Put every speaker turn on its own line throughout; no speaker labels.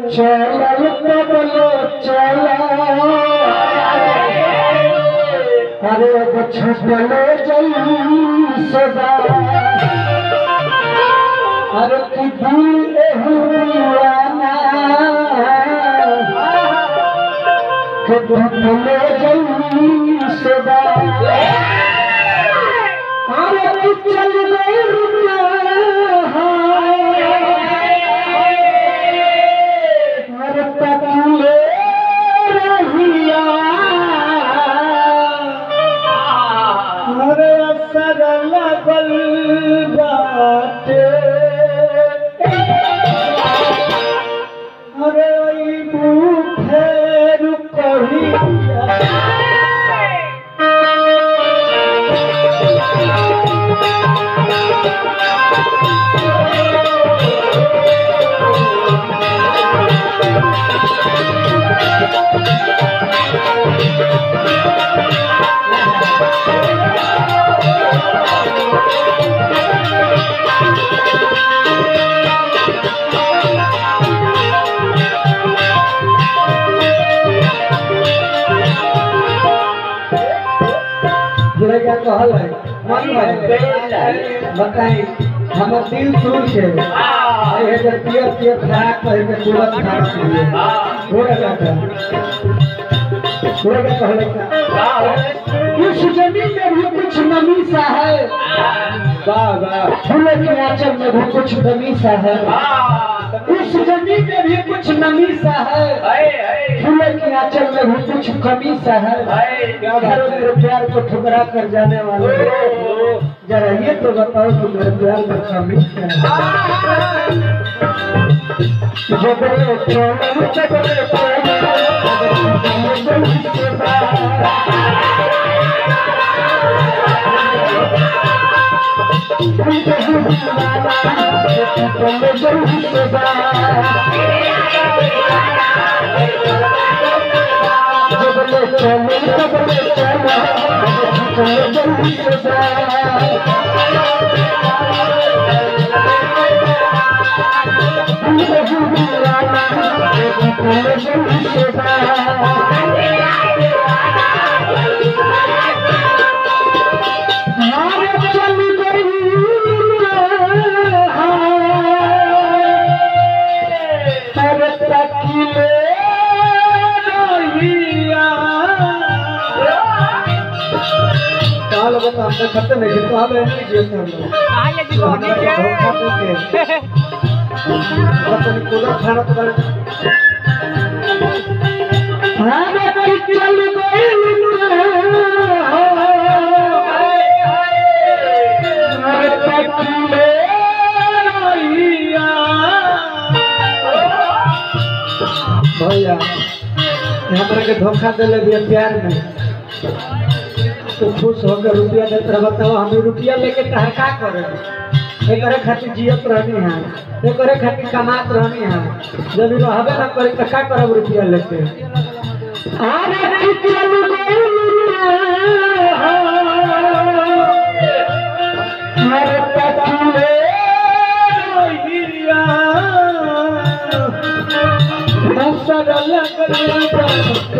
चलल तबलो चला अरे वो छपलो जई सदा अरे कि दिल एहू दीवाना कि टूटलो जई सदा अरे कि चल गई रुपया अरे तकले रहिया अरे असर लगल बाटे अरे अइबू फेर कहिया जोड़े क्या कहल है मन में बताई हमर दिल खुश है अरे जब पियर पियर खराब कहे के तुरंत खराब करिए जोड़े क्या कहल जोड़े क्या कहल है इस जमीन में भी कुछ नमी सा है वाह वाह फूलों के आंचल में भी कुछ नमी सा है इस जमीन में भी कुछ नमी सा है फूलों के आंचल में भी कुछ कमी सा है घर मेरे प्यार को ठुकरा कर जाने वाले जरा ये तो बताओ कि मेरे प्यार में कमी क्या है जबरे चोले जबरे चोले जबरे चोले जबरे चोले काल बता हमने खत्म नहीं किया तो हमें नहीं जीते हम लोग
आइए जी
हमें धोखा देके मतलब पूरा खाना तो बड़े हमें कोई चल गई भैया हमरा के धोखा दिले भी प्यार में तो खुश होकर रुपया देते रह बताओ हम रुपया लेके तहर का करे एकरे खातिर जियत रहनी है एकरे खातिर कमात रहनी है जब रहबे ना करी तो का करब रुपया लेके अरे रुपया अरे पतिले हिरिया हसर लगल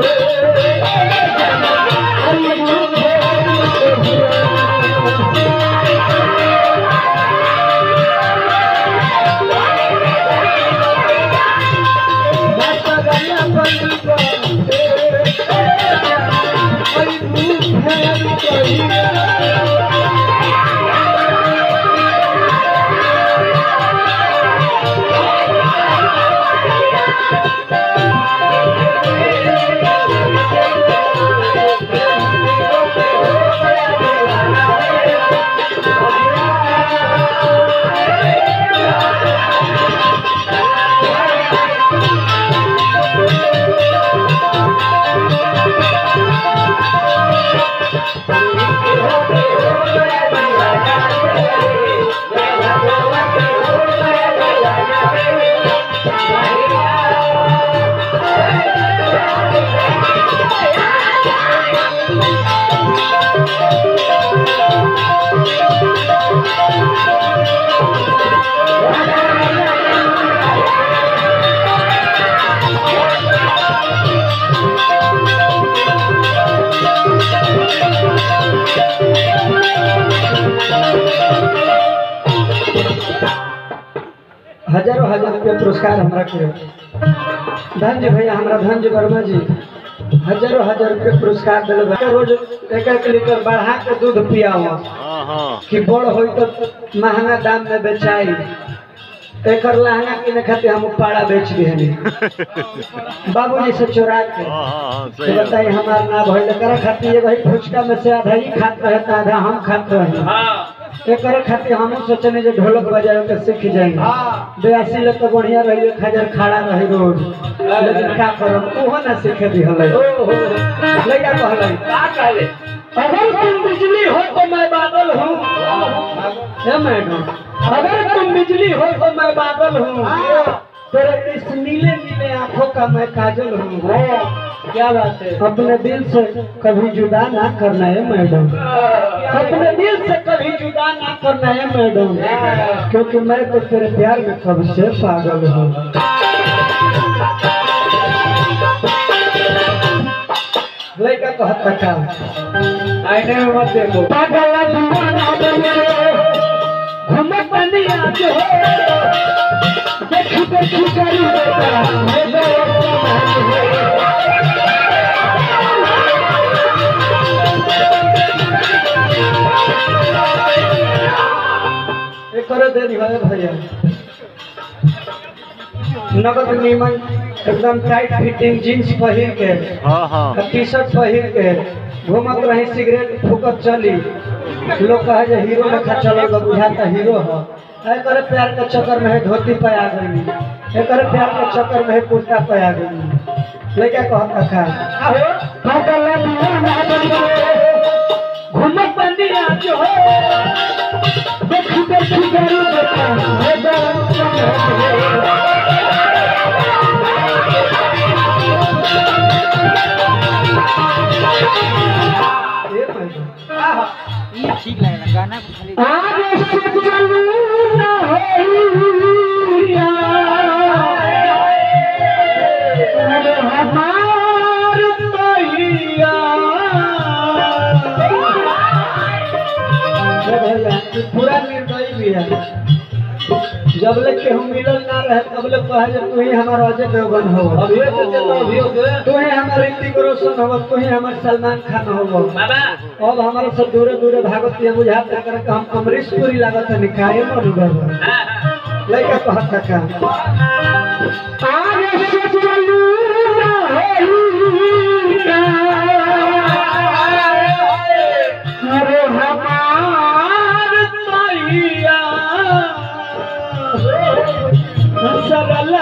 हजारों हजार रुपया पुरस्कार हमरा के धन्य भैया हमरा धन्य वर्मा जी हजारों हजार रुपया पुरस्कार दिले बा रोज एक एक लीटर बढ़ा के दूध पियावा
हाँ हाँ
कि बड़ होई तो महंगा दाम में बेचाई एकर लहंगा किने खातिर हम पाड़ा बेच दिहनी बाबूजी से चोरा के
हाँ हाँ हाँ
तो
सही है
बताई हमार ना भइल एकरा खातिर ये भाई फुचका में से आधा ही खात रहे तो आधा हम खात रहे एकरे खातिर हम सोचने जो ढोलक बजावे के सीख जाएंगे बेयासी ले तो बढ़िया रही एक हजार खड़ा रही रोज लेकिन का करब ओहो ना सीखे दी हले लइका कहले अगर तुम बिजली हो तो मैं बादल हूँ है मैडम अगर तुम बिजली हो तो मैं बादल हूँ तेरे इस नीले नीले आंखों का मैं काजल हूँ क्या बात है अपने दिल से कभी जुदा ना करना है मैडम अपने दिल से कभी जुदा ना करना है मैडम क्योंकि मैं तो तेरे प्यार में कब से पागल हूँ लड़का कहता का आईने में मत देखो पागल दीवाना बने घूमत बनी आज हो देखी देखी करी बेटा मेरे एक दे दी भाई भैया नगद नीमन एकदम टाइट फिटिंग जींस पहिर के
हाँ हाँ
टी शर्ट पहिर के घूमत रही सिगरेट फूकत चली लोग कहे जे हीरो लेखा चल बुझाता हीरो हो एकर प्यार के चक्कर में है धोती पे आ गई एकर प्यार के चक्कर में है कुर्ता पे आ गई लड़का कहता खा पागल दीवाना बन गए, घूमत बंदी आज हो देखी देखी करू बेटा हे दर्द
ये ठीक लगेगा गाना को खाली
आगे से चलू न होइया अरे हमार तैया पूरा निर्दयी भी है जब ले के हम मिलल ना रहे तब ले कहे जे तू ही हमार अजय देवगन हो अब ये तो चलो अभी हो गए तू ही हमार ऋतिक रोशन हो तू ही हमार सलमान खान हो बाबा अब हमारे सब दूरे दूरे भागत ये बुझाता कर के हम अमरीश पुरी लागत है निकाय मन गए लइका कहत का आगे से चलू ना होइया अरे हमार तैया सरल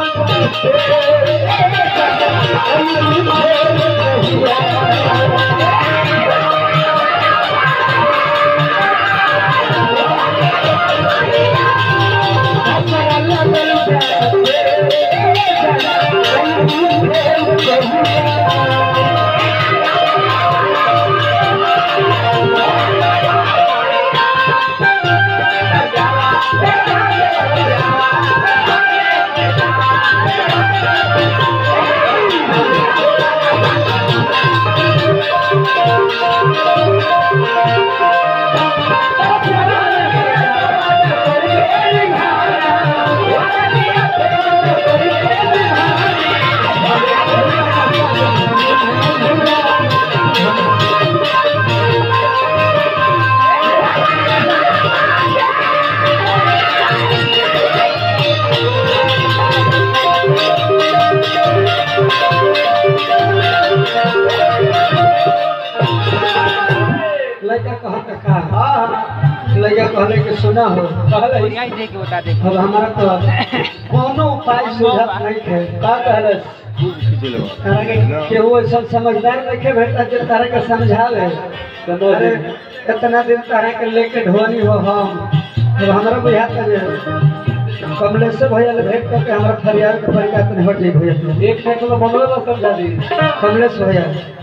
लड़का कहत का लड़का कहले कि सुना हो कहले
बढ़िया ही देख के बता दे
अब हमारा तो कोनो उपाय सुझाव नहीं है का कहले तारा के केहू ऐसा समझदार नहीं के भेटा जे तारा के समझावे अरे कितना दिन तारा के लेके ढोनी हो हम अब हमारा बुझाता जे कमलेश भैया ले भेंट करके हमारा फरियाद के परिका तने हट जाई भैया एक मिनट में बंगला में समझा दी कमलेश भैया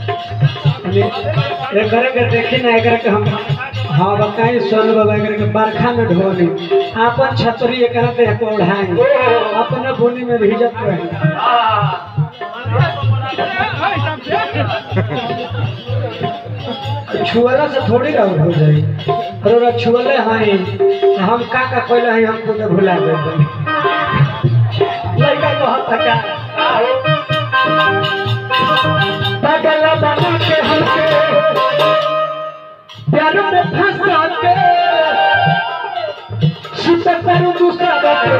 एक करे के देखी ना एकरा के हम हाँ बताई सोन बाबा एकरा के बरखा में ढोनी आपन छतरी एकरा पे को ओढ़ाई अपने बोनी में भीजत रही छुअला से थोड़ी रह हो जाई अरे छुअले हई हम का का कहले हई हम खुद भुला गए लड़का कहत था पागल बना के हमके प्यार में फंसा के सुत करू दूसरा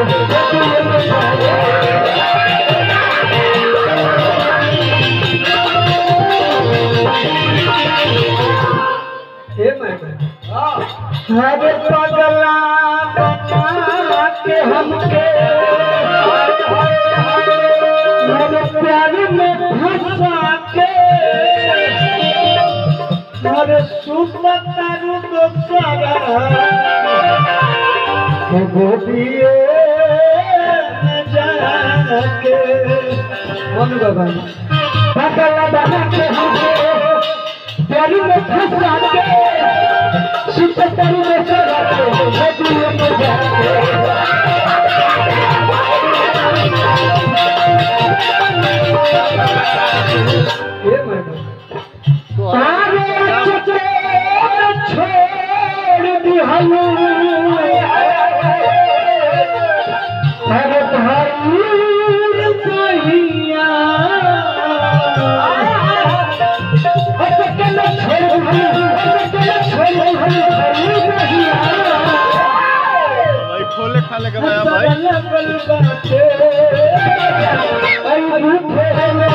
हरे पगला बना के हमके मेरे प्यार में फंसा के हरे सुत करू दूसरा गोपिए जाके मन बाबा पगला बना के हमके प्यार में फंसा के सुत करू दूसरा गोपिए जाके ये मैं तारे चचेर छोड़ दिहलू अरे भाई कहिया अटकल छोड़ दिहलू अटकल छोड़ दिहलू भाई कहिया
भाई खोले खाले के भाई भाई
लगल बाटे आई रूठे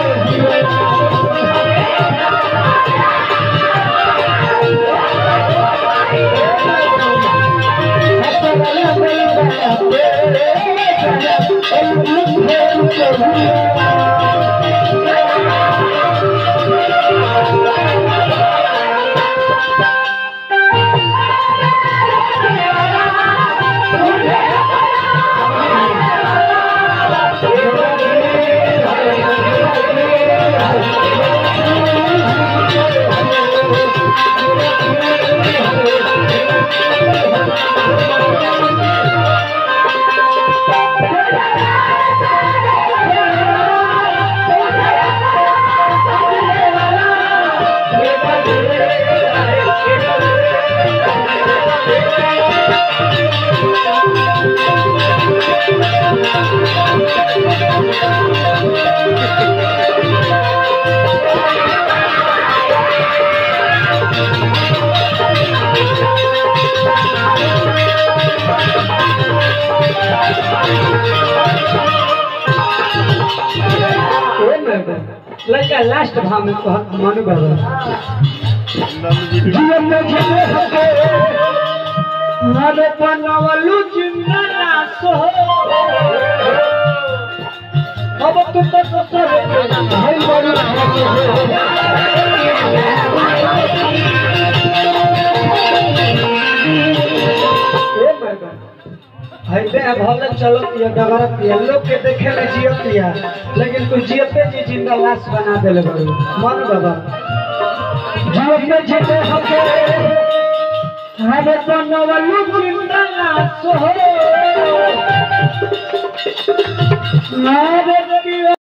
लड़का लास्ट भाव में कहत मनु बाबा
नंद वीडियो
जीवन में झेले हके हरे बनवलु जिंदा नासो अब तू तो ससुर भाई बड़ी हईते भले चलत या डगरत या लोग के देखे में जियत या लेकिन तू जियते जी जिंदा लाश बना देले बड़ू मन बाबा जियते जिते हके हरे बनवलु जिंदा लाश हो नारे की